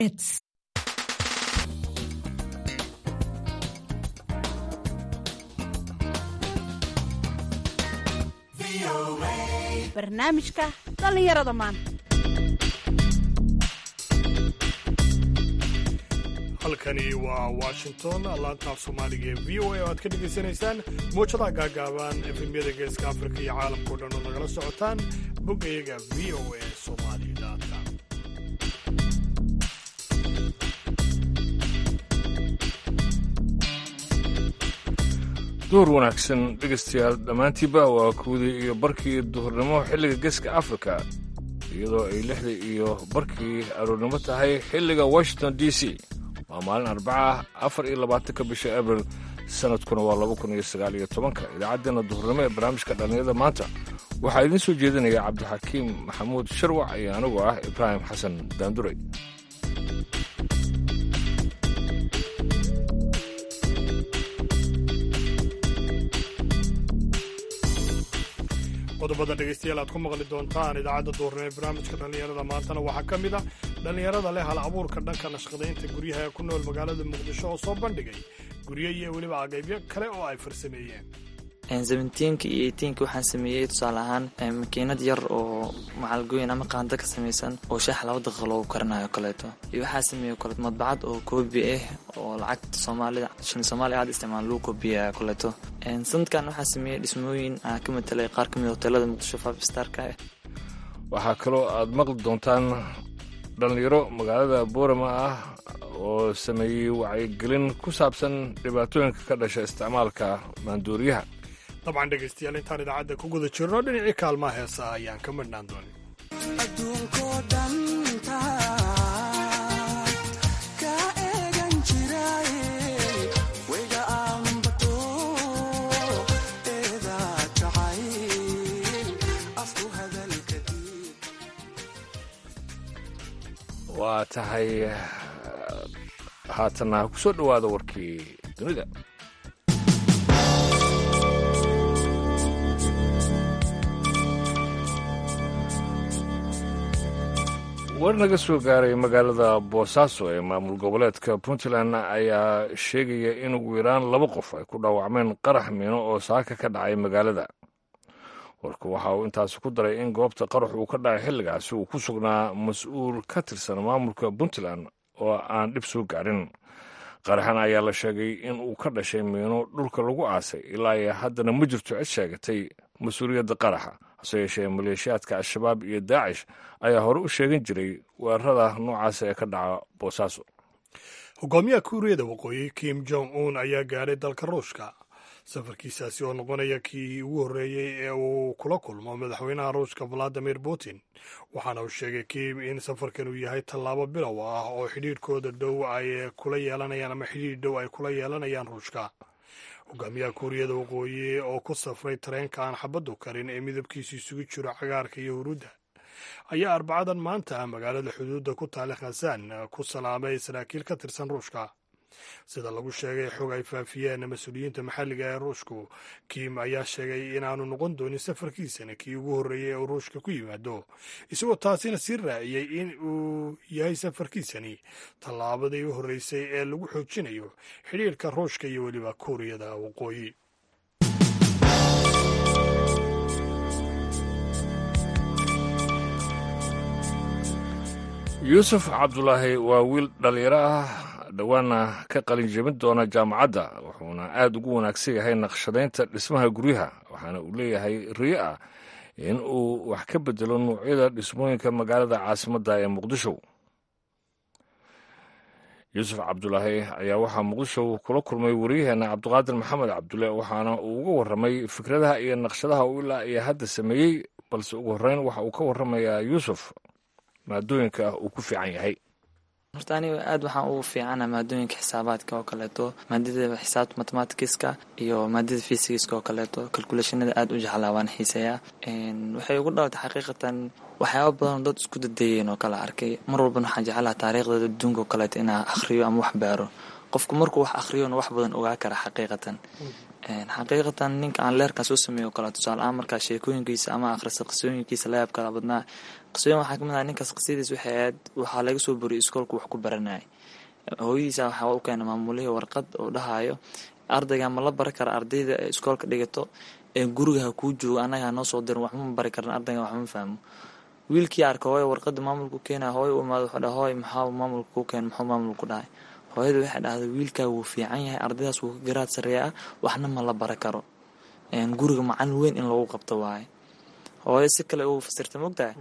It's barnaamijka dhallinyarada maanta halkani waa washington laantaaf soomaaliga ee v o a oo aad ka dhegaysanaysaan muujadaha gaagaaban efemyada geeska afrika iyo caalamkao dhan oo nagala socotaan boggayaga v o a somali.com duhur wanaagsan dhegaystayaal dhammaantiiba waa kuwdii iyo barkii duhurnimo xilliga geeska afrika iyadoo ay lixdii iyo barkii aroornimo tahay xilliga washington d c waa maalin arbaca ah afar iyo labaatanka bisha abril sanadkuna waa laba kun iyo sagaal iyo tobanka idaacaddeenna duhurnimo ee barnaamijka dhallinyarada maanta waxaa idiin soo jeedinaya cabdixakiim maxamuud sharwac iyo anigu ah ibraahim xasan daandurey qodobada dhegaystayaal aad ku maqli doontaan idaacadda duurnimo ee barnaamijka dhallinyarada maantana waxaa ka mid ah dhallinyarada leh hal abuurka dhanka nashqadaynta guryaha ee ku nool magaalada muqdisho oo soo bandhigay guryo iyo weliba agaybyo kale oo ay farsameeyeen seventeenka iyo eighteenka waxaan sameeyey tusaale ahaan makiinad yar oo macalgooyin ama qaanda ka samaysan oo shaax laba daqiiqa loogu karinayo kaleeto iyo waxaa sameeyey kale madbacad oo koobi ah oo lacagta soomaalida shilin soomaaliya aada isticmaal lagu koobiyaya kaleeto sanadkan waxaa sameeyey dhismooyin aan ka matelay qaar ka mid hoteelada muqdisho five starka ah waxaa kaloo aad maqli doontaan dhallinyaro magaalada boorama ah oo sameeyey wacyigelin ku saabsan dhibaatooyinka ka dhasha isticmaalka maanduuriyaha dabcan dhegaystayaal intaan idaacadda ku guda jirno dhinacii kaalmaha heesa ayaan ka midhnaan doonin waa tahay haatanna ku soo dhowaada warkii dunida war naga soo gaaray magaalada boosaaso ee maamul goboleedka puntland ayaa sheegaya in ugu yaraan laba qof ay ku dhaawacmeen qarax miino oo saaka ka dhacay magaalada warku waxa uu intaasi ku daray in goobta qarax uu ka dhacay xilligaasi uu ku sugnaa mas-uul ka tirsan maamulka puntland oo aan dhib soo gaarin qaraxan ayaa la sheegay in uu ka dhashay miino dhulka lagu aasay ilaa iyo haddana ma jirto cid sheegatay mas-uuliyadda qaraxa hase yeeshee maleeshiyaadka al-shabaab iyo daacish ayaa hore u sheegan jiray weerarada noocaas ee ka dhaca boosaaso hogaamiyaha kuuriyada waqooyi kim jong un ayaa gaadhay dalka ruushka safarkiisaasi oo noqonaya kii ugu horreeyey ee uu kula kulmo madaxweynaha ruushka valadimir putin waxaana uu sheegay kim in safarkan uu yahay tallaabo bilow ah oo xidhiidhkooda dhow ay kula yeelanayaan ama xidhiidh dhow ay kula yeelanayaan ruushka hogaamiyaha kuuriyada waqooyi oo ku safray tareenka aan xabaddu karin ee midabkiisu isugu jiro cagaarka iyo huruudda ayaa arbacadan maanta magaalada xuduudda ku taale khasaan ku salaamay saraakiil ka tirsan ruushka sida lagu sheegay xog ay faafiyeen mas-uuliyiinta maxalliga ee ruushku kim ayaa sheegay inaanu noqon doonin safarkiisana kii ugu horreeyey ee ruushka ku yimaado isagoo taasina sii raaciyey in uu yahay safarkiisani tallaabadii u horreysay ee lagu xoojinayo xidhiirka ruushka iyo weliba kuuriyada waqooyi yuusuf cabdulaahi waa wiil dhallinyaro ah dhowaana ka qalin jebin doona jaamacadda wuxuuna aad ugu wanaagsan yahay naqshadaynta dhismaha guryaha waxaana uu leeyahay riyo ah in uu wax ka bedelo nuucyada dhismooyinka magaalada caasimadda ee muqdisho yuusuf cabdulaahi ayaa waxaa muqdisho kula kulmay wariyaheenna cabdiqaadir maxamed cabdulle waxaana uu uga warramay fikradaha iyo naqshadaha uu ilaa iyo hadda sameeyey balse ugu horreyn waxa uu ka warramayaa yuusuf maadooyinka uu ku fiican yahay horta aniga aad waxaan ugu fiicana maadooyinka xisaabaadka oo kaleeto maadada xisaabta mathematicska iyo maadada fysigiska oo kaleeto calculationada aad u jeclaa waan xiiseeyaa waxay ugu dhalatay xaqiiqatan waxyaaba badanoo dad isku dadeeyeen oo kale arkay mar walbana waxaan jeclaha taariikhda adduunka oo kaleeto inaa akhriyo ama wax baaro qofku markuu wax akhriyona wax badan ogaa kara xaqiiqatan xaqiiqatan ninka aan leerkan soo sameeyo o kale tusaale ahaan markaa sheekooyinkiisa ama akhrisa qisooyinkiisa la yaab kala badnaa qisooyin waxaa kamid ah ninkaas qisadiis waxay ahayd waxaa laga soo boriyay iskoolku wax ku baranayay hooyadiisa waxaa u keena maamulihii warqad oo dhahayo ardayga ma la bari kara ardayda ee iskoolka dhigato ee guriga ha kuu joogo annaga ha noo soo dirin waxma bari karan ardayga waxma fahmo wiilkii arka hooyo warqada maamulku keenaya hooyo u imaado wuxuu dhaha hooy maxaa maamulka kuu keen muxuu maamulku dhahay hooyada waxay dhahday wiilkaa wuu fiican yahay ardaydaas wuu ka garaad sareeya ah waxna ma la bari karo guriga macalin weyn in lagu qabto waaye hooyo si kale uu fasirta mogtahay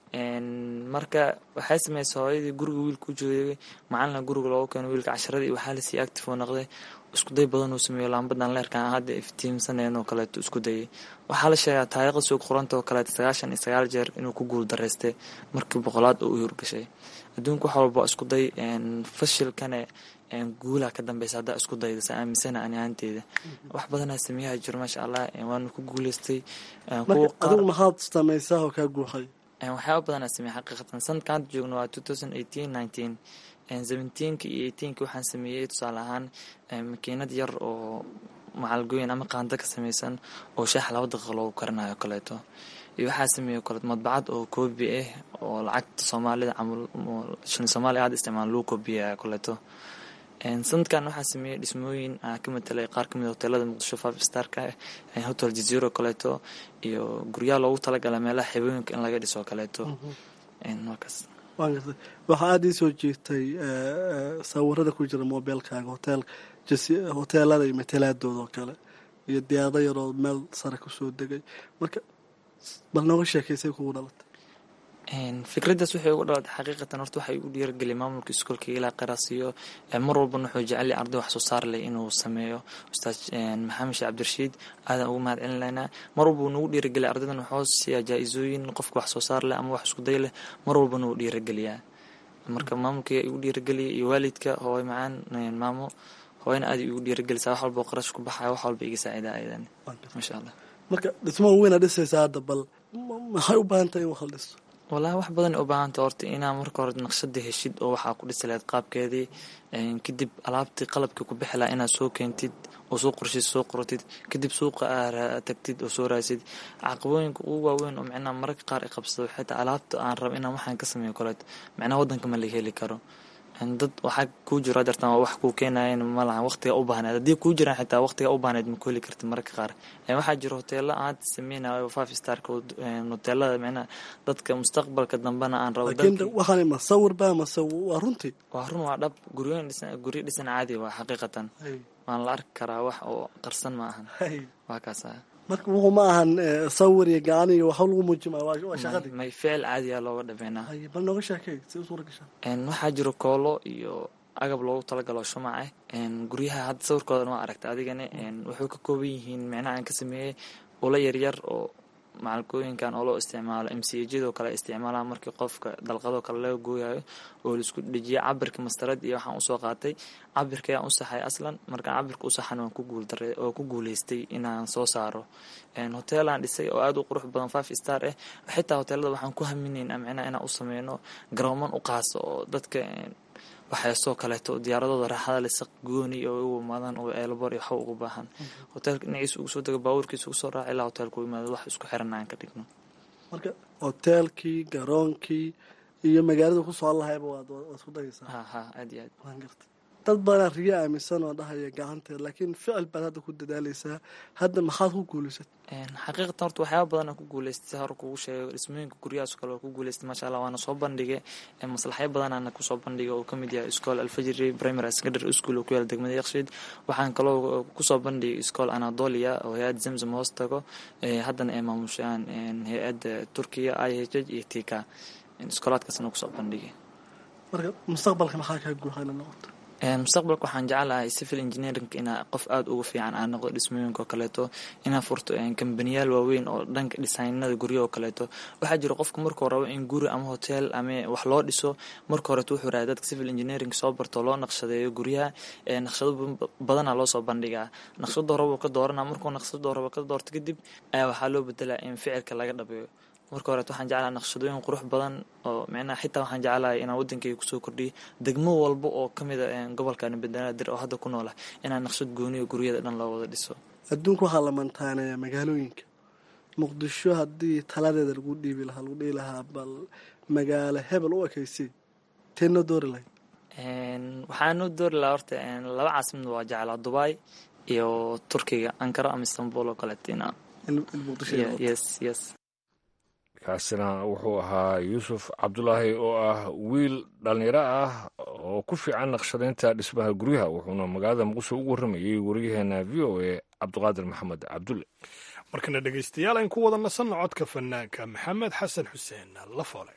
marka waxay sameysay hooyadii guriga wiilka u joogay macalina guriga loogu keeno wiilka casharadii waxaa lasii active oo noqday iskuday badan uu sameeyo laambadan leerkan hadda iftiimsaneen oo kaleeto isku dayay waxaa la sheegaa taariikhda suuq qoranta oo kaleeto sagaashan iyo sagaal jeer inuu ku guul daraystay markii boqolaad oo u hirgashay adduunka wax walba isku day fashilkane guulaa ka dambeysa haddaa isku dayda sa aaminsana ani ahaanteeda wax badanaa sameeyaha jiro maasha allah waanu ku guuleystay adigu maxaad sameysaa oo kaa guuxay waxyaaba badanaa sameeyay xaqiiqatan sanadka hadda joogno waa two thousand eighteen nineteen seventeenka iyo eighteenka waxaan sameeyey tusaale ahaan makiinad yar oo macalgooyin ama qaando ka sameysan oo shaax laba daqiiqa loogu karinayo kaleeto iyo waxaa sameeyey kaleeto madbacad oo koobi ah oo lacagta soomaalida camal shilin soomaaliya aada isticmaal lagu koobiyaya kaleeto sanadkan waxaa sameeyey dhismooyin ka matelay qaar kamid hoteelada muqdisho five starka hotel jaziro kaleeto iyo guryaha loogu talagala meelaha xibooyinka in laga dhiso kaleeto markaas waan gartay waxaa aada ii soo jeegtay sawirada ku jira mobeelkaaga hotel hoteelada iyo matalaadooda oo kale iyo diyaado yaroo meel sare kusoo degay marka bal nooga sheekaysay kugu dhalatay fikraddaas waxay ugu dhalatay xaqiiqatan horta waxay u dhiirageliya maamulka iskoolka ilaa qaraasiyo mar walbana wuxuu jecelyay arday wax soo saar leh inuu sameeyo ustaad maxamed sheekh cabdirashiid aadan ugu mahad celinaynaa mar walba uu nagu dhiirageliya ardaydan wuxuu siiyaa jaa-isooyin qofka wax soo saar leh ama wax isku day leh mar walbana wuu dhiirageliyaa marka maamulka igu dhiirageliyay iyo waalidka hooy macaan maamo hooyana aad igu dhiiragelisaa wax walba qarash ku baxaya wax walba iga saacida ayadan maasha allah marka dhismaha weyna dhisaysa hadda bal maxay u baahan tahay in wax la dhiso wallaahi wax badan u baahanta horta inaa marka hore naqshada heshid oo waxaa ku dhisi lahayd qaabkeedii kadib alaabtii qalabkii ku bixi lahaa inaad soo keentid oo soo qorshid soo qortid kadib suuqa aa tagtid oo soo raasid caqabooyinka ugu waaweyn oo micnaha mararka qaar i qabsado xitaa alaabta aan rabo inaan waxaan ka sameeyo koleeto micnaha waddanka ma laga heli karo dad waxaa kuu jiro adeertan waa wax kuu keenayan ma lahan waqtiga u baahneed haddii kuu jiraan xitaa waqtiga u baahneed ma ku heli kartid mararka qaar waxaa jiro hoteelo aan hadda sameynayo five starka hoteelada micnaha dadka mustaqbalka dambena aan rabo laakiin waxaan ma sawir baa mase waa runtii waa run waa dhab guryoyin dhisan guryo dhisan caadi waa xaqiiqatan waan la arki karaa wax oo qarsan ma ahan waa kaas marka wuxuu ma ahan sawir iyo gacan iyo waxa lagu muujimaya waa shaqadii may ficil caadiya looga dhameynaa bal nooga sheekay si u suura gashaa waxaa jiro koolo iyo agab loogu talagalo shumaca guryaha hadda sawirkoodan waa aragta adigana wuxuu ka kooban yihiin micnaha aan ka sameeyey ula yaryar oo macalkooyinkan oo loo isticmaalo m c jadoo kale isticmaalaa markii qofka dalqadoo kale laga gooyayo oo laisku dhejiya cabirka mastarad iyo waxaan usoo qaatay cabirka ayaan u saxay aslan markaan cabirka u saxan waan ku guuldara oo ku guuleystay inaan soo saaro hoteelaan dhisay oo aada u qurux badan five star ah xitaa hoteelada waxaan ku haminaynaa micnaha inaan u sameyno garooman u qaaso oo dadka waxyaasoo kaleeto diyaaradooda raaxada lisaq gooni oo ugu imaadaan oo eelbor iyo waxba ugu baahan hoteelka dhinaciisa ugu soo dego baabuurkiisa ugu soo raaca ilaa hoteelka u imaado wax isku xiran aan ka dhigno marka hoteelkii garoonkii iyo magaalada ku soo lahayba waad waad isku dayaysaa ha ha aad iyo aad waan gartay dad badanaa riyo aaminsan oo dhahaya gacanteed laakiin ficil baad hadda ku dadaaleysaa hadda maxaad ku guulaysat xaqiiqatan horta waxyaaba badanaa ku guuleystay hore kugu sheego dhismooyinka guryahaas kale waa ku guuleystay maasha allah waana soo bandhigay maslaxyo badanaana kusoo bandhigay oo kamid yahay iskool alfajiri primary secondary school oo ku yaala degmada yakshiid waxaan kaloo kusoo bandhigay iskool anadolia oo hay-adda zamzam hoos tago haddana ay maamushaan hay-adda turkiya i h h iyo tika iskoolaadkaasna kusoo bandhigay marka mustaqbalka maxaa kaa guuxayna noqoto mustaqbalka waxaan jecelahay civil engineering inaa qof aada uga fiican aan noqdo dhismooyinka oo kaleeto inaa furto kambaniyaal waaweyn oo dhanka dhisaynada guryo oo kaleeto waxaa jira qofka markuu rabo in guri ama hotel ama wax loo dhiso marka horeto wuxuu rahay dadka civil engineering soo barto loo naqshadeeyo guryaha naqshado badanaa loosoo bandhigaa naqshado horaba ka doorana markuu naqshado horaba ka doorto kadib ayaa waxaa loo bedelaa in ficilka laga dhabeeyo marka horeet waxaan jeclaha naqshadooyin qurux badan oo micnaha xitaa waxaan jeclahay inaan wadankayga kusoo kordhiyo degmo walba oo ka mid a gobolkan banaadir oo hadda ku noolah inaan naqshad gooniyo guryada dhan loo wada dhiso adduunka waxaa la mantaaneeyaa magaalooyinka muqdisho haddii taladeeda lagu dhiibi lahaa lagu dhihi lahaa bal magaalo hebel u ekaysay teenoo doori lahayd waxaanu doori lahaa horta laba caasimad waa jeclaa dubai iyo turkiga ankara ama istanbul oo kaleetina yes yes kaasina wuxuu ahaa yuusuf cabdulaahi oo ah wiil dhallinyaro ah oo ku fiican naqshadaynta dhismaha guryaha wuxuuna magaalada muqdisho ugu warramayey wariyaheena v o a cabdiqaadir maxamed cabdulle markana dhegaystayaal ayn ku wada nasanno codka fanaanka maxamed xasan xuseen la foole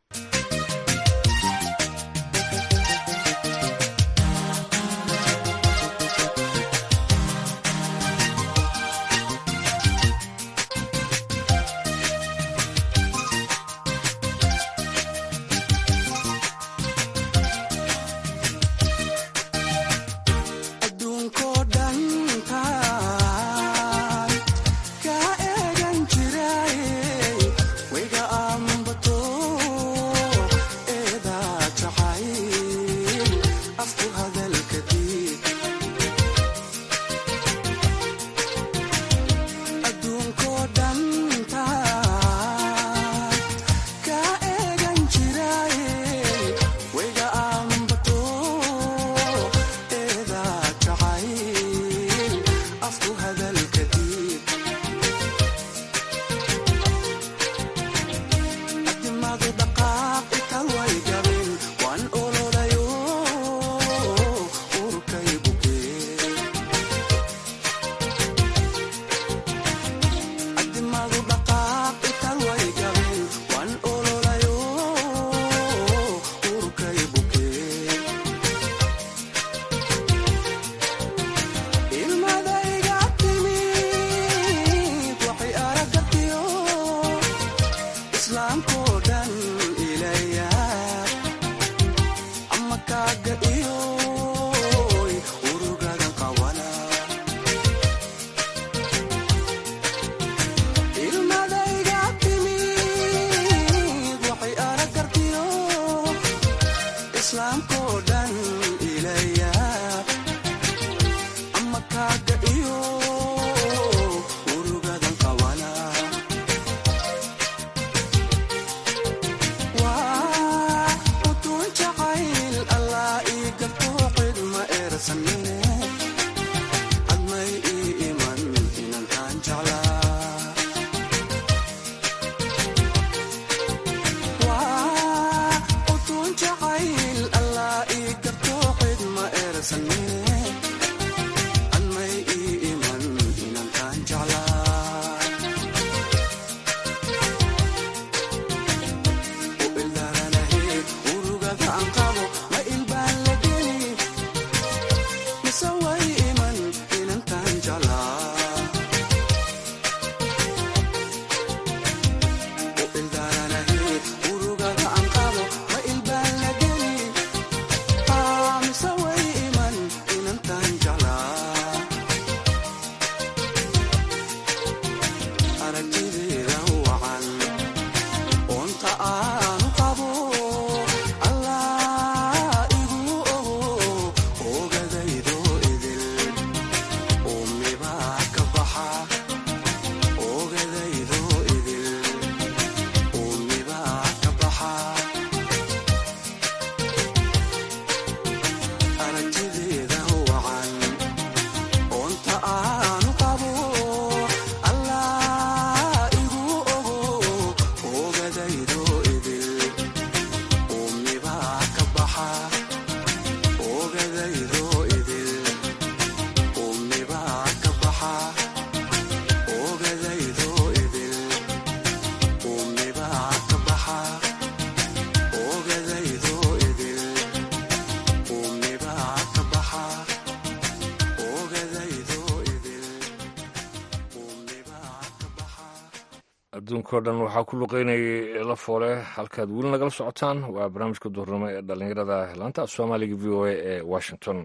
adduunkao dhan waxaa ku luqeynayay la foole halkaad weli nagala socotaan waa barnaamijka duhurnimo ee dhallinyarada laanta af soomaaliga v o a ee washington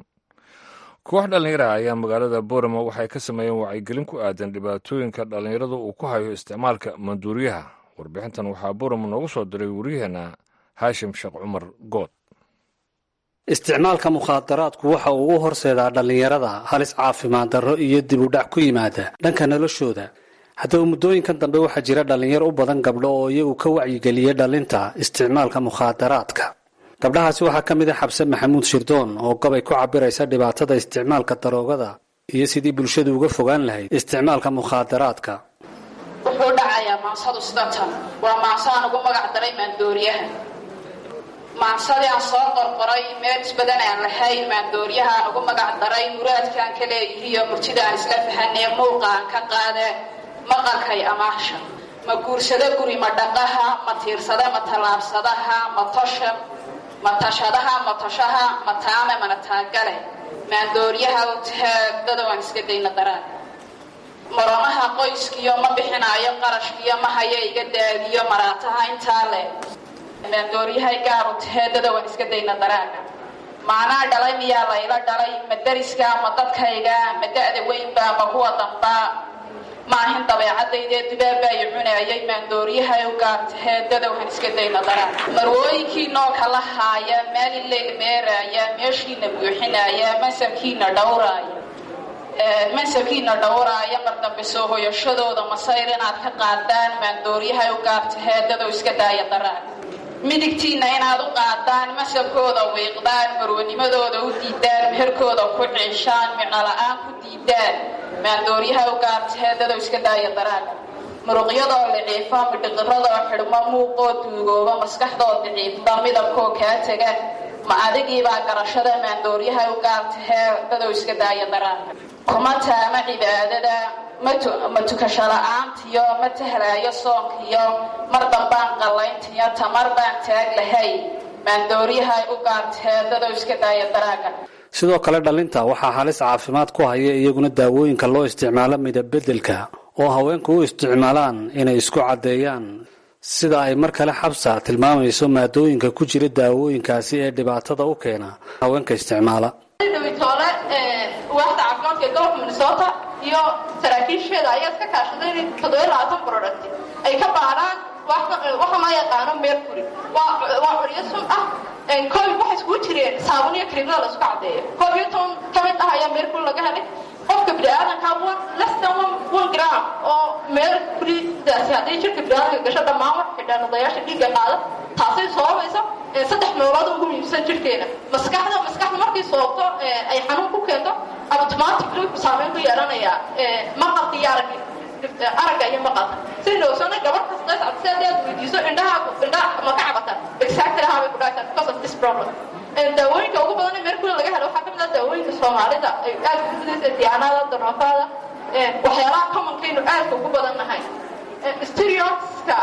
koox dhallinyara ayaa magaalada boramo waxay ka sameeyeen wacyigelin ku aadan dhibaatooyinka dhallinyarada uu ku hayo isticmaalka manduuriyaha warbixintan waxaa buram noogu soo diray waryaheena haashim sheekh cumar good isticmaalka mukhaadaraadku waxa uu u horseedaa dhallinyarada halis caafimaad darro iyo dib u dhac ku yimaada dhanka noloshooda haddaba muddooyinkan dambe waxaa jira dhallinyaro u badan gabdho oo iyagu ka wacyigeliya dhalinta isticmaalka mukhaadaraadka gabdhahaasi waxaa ka mid a xabse maxamuud shirdoon oo gobay ku cabiraysa dhibaatada isticmaalka daroogada iyo sidii bulshadu uga fogaan lahayd isticmaalka mukhaadaraadka wuxuu dhacayaa maansadu sida tan waa maanso aan ugu magac daray maandooriyaha maansadii aan soo qorqoray meel isbadan aan lahayn maandooriyaha aan ugu magac daray muraadkaan ka leeyihiiyo murtida aan isla fahanee muuqa aan ka qaade maqalkay amaasha ma guursado guri ma dhaqaha ma tiirsada ma tallaabsadaha ma tosha ma tashadaha ma toshaha ma taame mana taagale maandooriyaha utaagdada waan iska dayna daraan maronaha qoyskiyo ma bixinaayo qarashkiyo ma haya iga daadiyo maraataha intaa leh maandooriyahay gaaru taheedada waan iska dayna daraaga macnaa dhalay miyaa layla dhalay ma dariska ma dadkayga ma da-da weynba ma kuwa dambaa maahin dabeecadaydee dubaabbaayo cunaayay maandooriyahay u gaar taheedada waan iska dayna daraaga marwooyinkii nooka la haaya maalin leyl meeraaya meeshiina buuxinaaya mansabkiina dhowraaya mansabkiina dhowraaya qardambe soo hoyashadooda masayr inaad ka qaadaan maandooriyahay u gaar taheedada iska daaya daraaga midigtiinna inaad u qaadaan masabkooda wiiqdaan marwanimadooda u diidaan meherkooda ku ciishaan micnola'aan ku diidaan maandooriyaha u gaartaheedado iska daaya daraaga muruqyadoo liciifa midhiqiradoo xidhmo muuqoo duugooba maskaxdoo daciifba midabkoo kaa tega ma adigiibaa garashada maandooriyaha u gaartaheedado iska daaya daraaga kuma taama cibaadada ma tukasho la-aantiyo ma tahlaayo soonkiyo mar dambaan qallayntiyo tamar baan taag lahay maandooriyahay u gaartaheedado iska daaya daraaga sidoo kale dhalinta waxaa halis caafimaad ku haya iyaguna daawooyinka loo isticmaalo midabbedelka oo haweenku u isticmaalaan inay isku caddeeyaan sida ay mar kale xabsa tilmaamayso maadooyinka ku jira daawooyinkaasi ee dhibaatada u keena haweenka isticmaala dhawitoole waaxda caafimaadka ee gobolka minnesota iyo saraakiisheeda ayaa iska kaashaday inay toddoba labaatan product ay ka baadhaan waxa loo yaqaano mercury waa curyo sun ah koob waxay iskugu jireen saabun iyo krimada la isku caddeeyo koob iyo toban ka mid ah ayaa mercury laga helay qofka biniaadanka less than one gram oo mercurydaasi haddii jirka biniaadanka gasho dhammaan wax xidhaanadayaasha dhiigga qaada taasay sababayso saddex meelood ugu muhiimsan jirkeena maskaxda maskaxda markay soobto ay xanuun ku keento automatically wuxuu saameyn ku yeelanayaa maqalka iyo aragga aragga iyo maqalka si dhowsana gabadh kasta si haddii aad weydiiso indhaha indhaha ma ka cabata exactly how bay ku dhacaysaa because of this problem daawooyinka ugu badan ee mercury laga helo waxaa ka mid ah daawooyinka soomaalida ay aad ku fidaysa diyaanada daroofaada waxyaalaha commonkaynu aadka ugu badan nahay stereotypska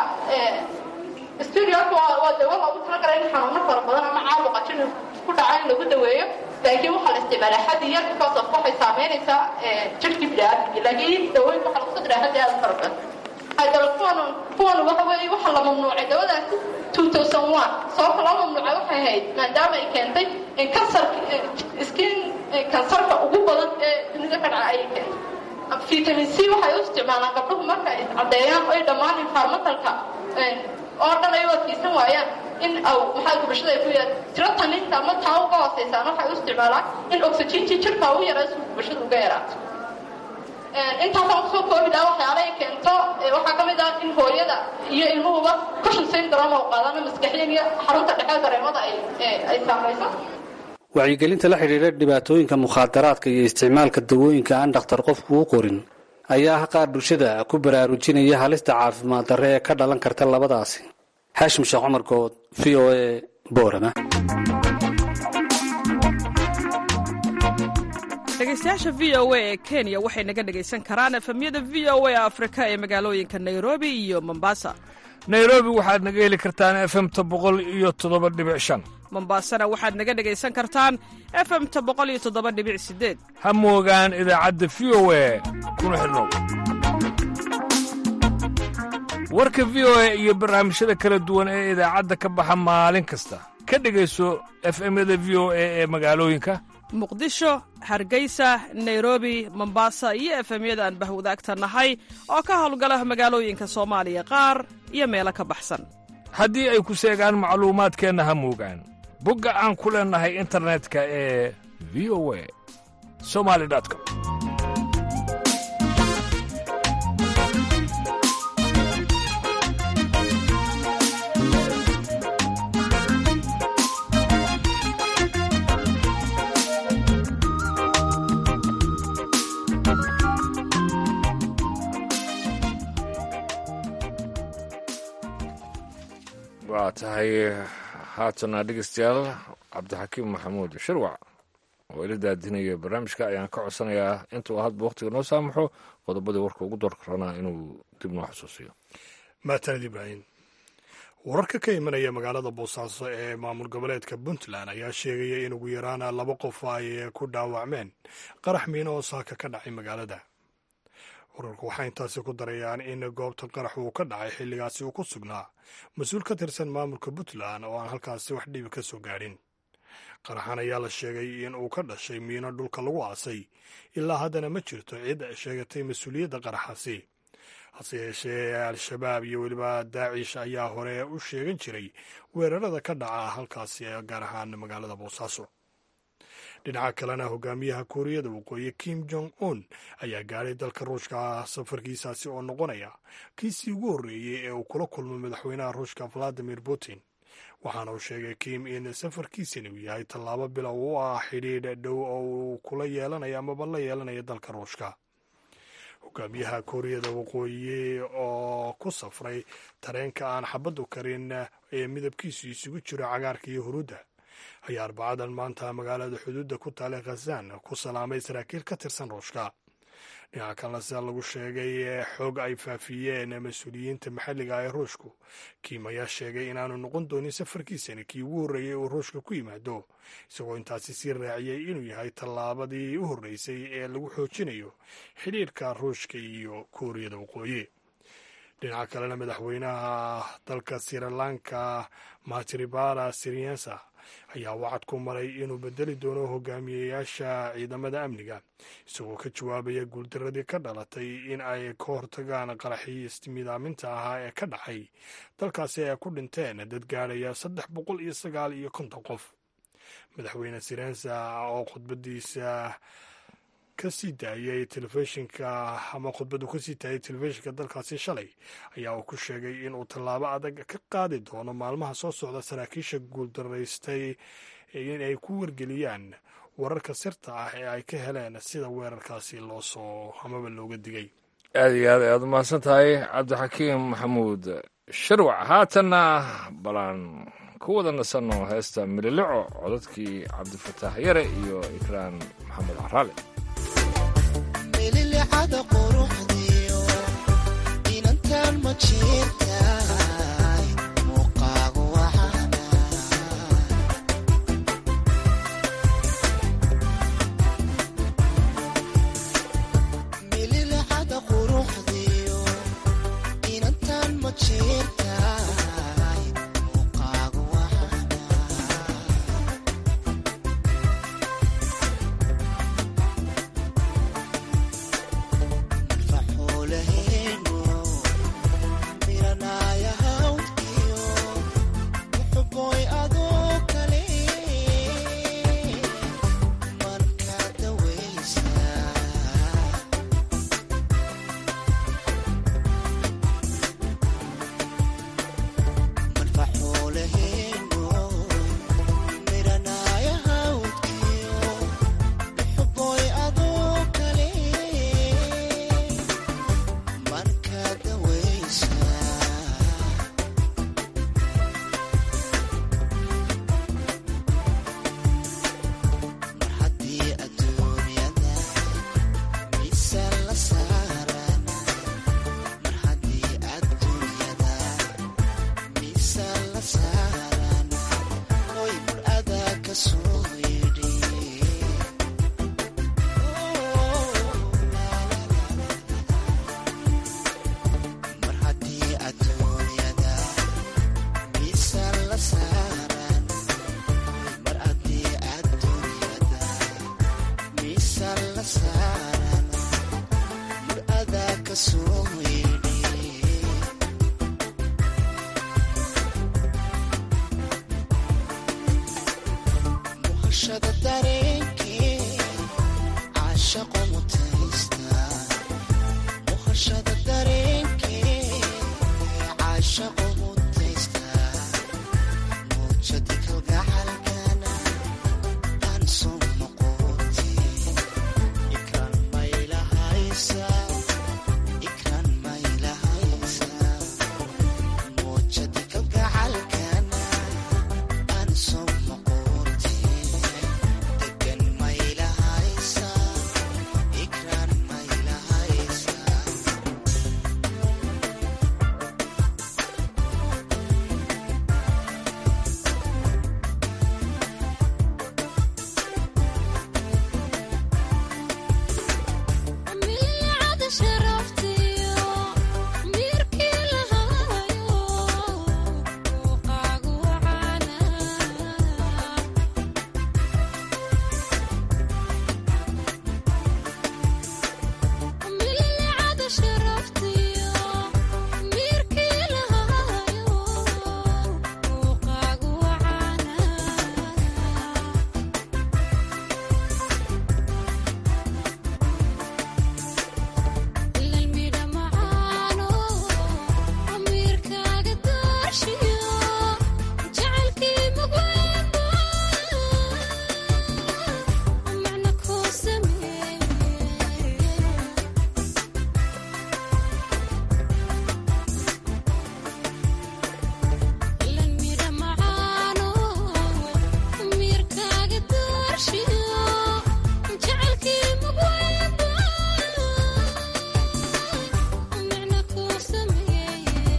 stereotype waa dawo loogu talagalay in xanuuno fara badan ama caabuqa jin ku dhaca in lagu daweeyo laakiin waxaa la isticmaalaa xaddi yar because of waxay saameynaysaa jirkii biniaadamkii laakiin dawooyinka waxaa lagu soo diraa xaddi aad u fara badan haddaba kuwan kuwan waxa weeye waxaa la mamnuucay dawadaasi two thousand one sababta loo mamnuucay waxay ahayd maadaama ay keentay kansarka skin kansarka ugu badan ee dunida ka dhaca ayay keentay vitamin c waxay u isticmaalaan gabdhuhu marka ay caddeeyaan ay dhammaan environmentalka oo dhan ay u adkaysan waayaan in maxaa gubashada ay ku yaad tiro taninta ama taa uga hooseysaan waxay u isticmaalaan in oxygentii jirka ugu yaraa si gubashada uga yaraato intaasaan kusoo koobi laha waxyaala ay keento waxaa ka mid ah in hooyada iyo ilmuhuba cushion syndrome oo qaadana maskaxiyan iyo xarunta dhexe dareemada ay ay saamayso wacyigelinta la xidhiidha dhibaatooyinka mukhaadaraadka iyo isticmaalka dawooyinka aan dhakhtar qofku u qorin ayaa ah qaar bulshada ku baraarujinaya halista caafimaad darre ee ka dhalan karta labadaasi xaashim sheekh cumar good v o a boorama dhegeystayaasha v o a ee kenya waxay naga dhegaysan karaan efemyada v o a afrika ee magaalooyinka nairobi iyo mombasa nairobi waxaad naga heli kartaan efemta boqol iyo toddoba dhibic shan mombasana waxaad naga dhegaysan kartaan efemta boqol iyo toddoba dhibic sideed ha moogaan idaacadda v o a kuna xidhnow warka v o a iyo barnaamijyada kala duwan ee idaacadda ka baxa maalin kasta ka dhegayso efemyada v o a ee magaalooyinka muqdisho hargeysa nairobi mombasa iyo efemyada aan bahwadaagta nahay oo ka howlgala magaalooyinka soomaaliya qaar iyo meelo ka baxsan haddii ay ku seegaan macluumaadkeenna ha muugaan bogga aan ku leennahay internetka ee v o a somali com waa tahay haatana dhegeystayaal cabdixakiim maxamuud shirwac oo ila daadinaya barnaamijka ayaan ka codsanayaa intuu hadba wakhtiga noo saamaxo qodobadii warka ugu door karanaa inuu dib noo xusuusiyo maatanid ibraahim wararka ka imanaya magaalada boosaaso ee maamul goboleedka puntland ayaa sheegaya in ugu yaraana laba qof ay ku dhaawacmeen qarax miino oo saaka ka dhacay magaalada wararku waxay intaasi ku darayaan in goobta qarax uu ka dhacay xilligaasi uu ku sugnaa mas-uul ka tirsan maamulka puntland oo aan halkaasi wax dhibi ka soo gaadhin qaraxan ayaa la sheegay in uu ka dhashay miino dhulka lagu aasay ilaa haddana ma jirto cid sheegatay mas-uuliyadda qaraxaasi hase yeeshee al-shabaab iyo weliba daacish ayaa hore u sheegan jiray weerarada ka dhaca halkaasi gaar ahaan magaalada boosaaso dhinaca kalena hogaamiyaha kuuriyada waqooyi kim jong un ayaa gaadhay dalka ruushka safarkiisaasi oo noqonaya kiisii ugu horreeyey ee uu kula kulmo madaxweynaha ruushka valadimir putin waxaana uu sheegay kim in safarkiisani uu yahay tallaabo bilow u ah xidhiidh dhow oo uu kula yeelanayo amaba la yeelanayo dalka ruushka hogaamiyaha kuuriyada waqooyi oo ku safray tareenka aan xabaddu karin ee midabkiisu isugu jiro cagaarka iyo huruudda ayaa arbacadan maanta magaalada xuduudda ku taale khazan ku salaamay saraakiil ka tirsan ruushka dhinaca kalena sida lagu sheegay xoog ay faafiyeen mas-uuliyiinta maxalliga ee ruushku kiim ayaa sheegay inaanu noqon doonin safarkiisani kii ugu horreeyey uu ruushka ku yimaado isagoo intaasi sii raaciyey inuu yahay tallaabadii u horreysay ee lagu xoojinayo xidhiirka ruushka iyo kuuriyada waqooyi dhinaca kalena madaxweynaha dalka sirilanka matribara siriensa ayaa wacad ku maray inuu bedeli doono hogaamiyeyaasha ciidamada amniga isagoo ka jawaabaya guuldaradii ka dhalatay in ay ka hortagaan qaraxii istimidaaminta ahaa ee ka dhacay dalkaasi ay ku dhinteen dad gaadhaya saddex boqol iyo sagaal iyo konton qof madaxweyne sirensa oo khudbadiisa kasii daayay telefishinka ama khudbadu kasii daayay telefishinka dalkaasi shalay ayaa uu ku sheegay inuu tallaabo adag ka qaadi doono maalmaha soo socda saraakiisha guuldaraystay in ay ku wargeliyaan wararka sirta ah ee ay ka heleen sida weerarkaasi loo soo amaba looga digay aad iyo aad ayaad umahadsan tahay cabdixakiim maxamuud shirwac haatanna balaan ku wada nasanno heesta mililico codadkii cabdifataax yare iyo ikraan maxamed caraale mililicada quruxdiyo inantan ma jirtaay muuqaagu waxana mililicada quruxdiyo inantan ma jirtaay muuqaagu waxana faxuulaheeno miranay la saaran mar adaa ka soo yeedhi muhashada dareenkee caashaqo mutaysta muhashada dareenkee caashaqo mutaysta muujadi kalgacalkana aan soo noqoti ikraan maylahaysa ikraan maylahaysa muujadi kalgacalkana aan soo noqoti degan maylahaysa ikraan maylahaysa milcada sharaftiyo mirkii lahaayo muuqaagu wacaana milcada sharaftiyo mirkii lahaayo muuqaagu wacaana lalmidha macaano amiirkaaga doorshiyo jacaylkii mugweynba macna kuu sameeye lalmidha macaano amiirkaaga doorshiyo jacaylkii mugweynba macna kuu sameeye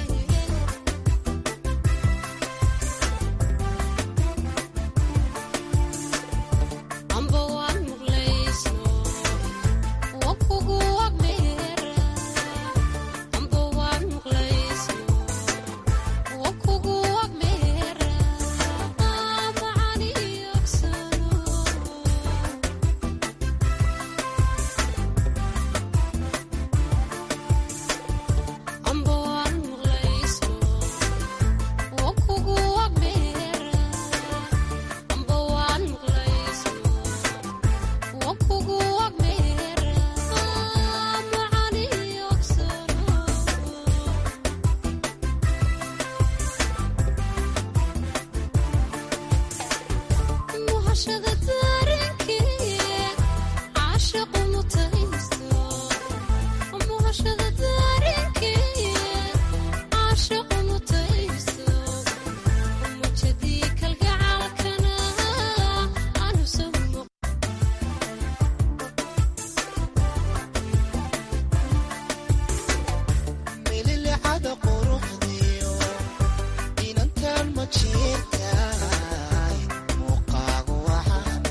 amba waan muqlaysno wa kugu agdheera amba waan muqlaysno wa kugu agdheera macani yogsano amba waan muqlaysno wa kugu agdheera amba waan muqlaysno wa kugu agdheera macani yogsano muhashada dareenkee caashaqu mutaysto muhashada dareenkee caashaqu mutaysto mujadii kalgacalkana aanu soo mililicada quruxdiyo inantaan ma jeertaay muuqaagu waxaana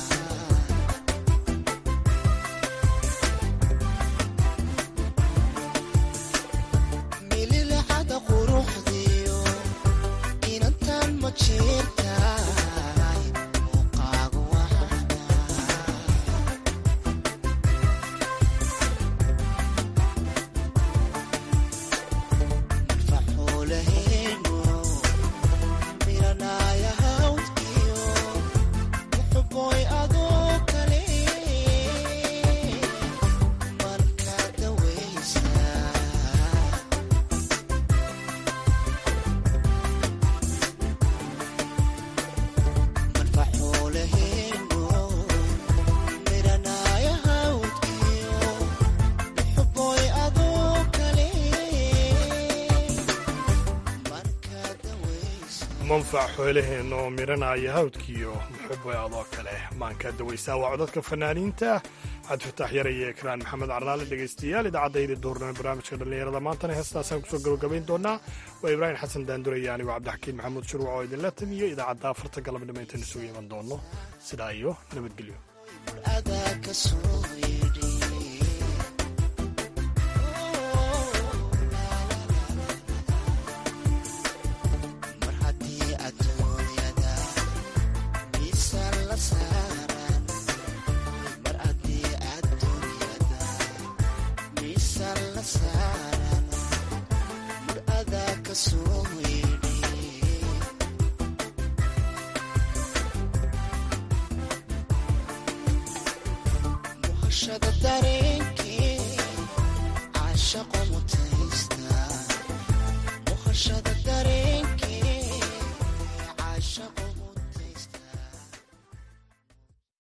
mililicada quruxdiyo inantaan ma jeertaay muuqaagu waxaana faxuulaheenu miranaya hawdkiyo muxuboy adoo kale marka dawaysa marfaxuulaheenu miranaya hawdkiyo muxuboy adoo kale marka dawaysa manfac xoolaheenna oo miranaya hawdkiiyo muxuboy adoo kale maanka dawaysaa waa codadka fanaaniinta cabdifataax yare iyo ekraan maxamed carraale dhegaystayaal idaacaddaydii duurnimo barnaamijka dhallinyarada maantana heestaasaan kusoo gabagabayn doonaa waa ibraahim xasan daandure iyo anigo cabdixakiin maxamuud shurwac oo idinla tamiyo idaacadda afarta galabnimo intaan isugu iman doono sidaa iyo nabadgelyo adaa ka soo yeedhi mar haddii adduunyada miisaan la saaran mar haddii mana saaran mar adaa ka soo yeedhi muhashada dareen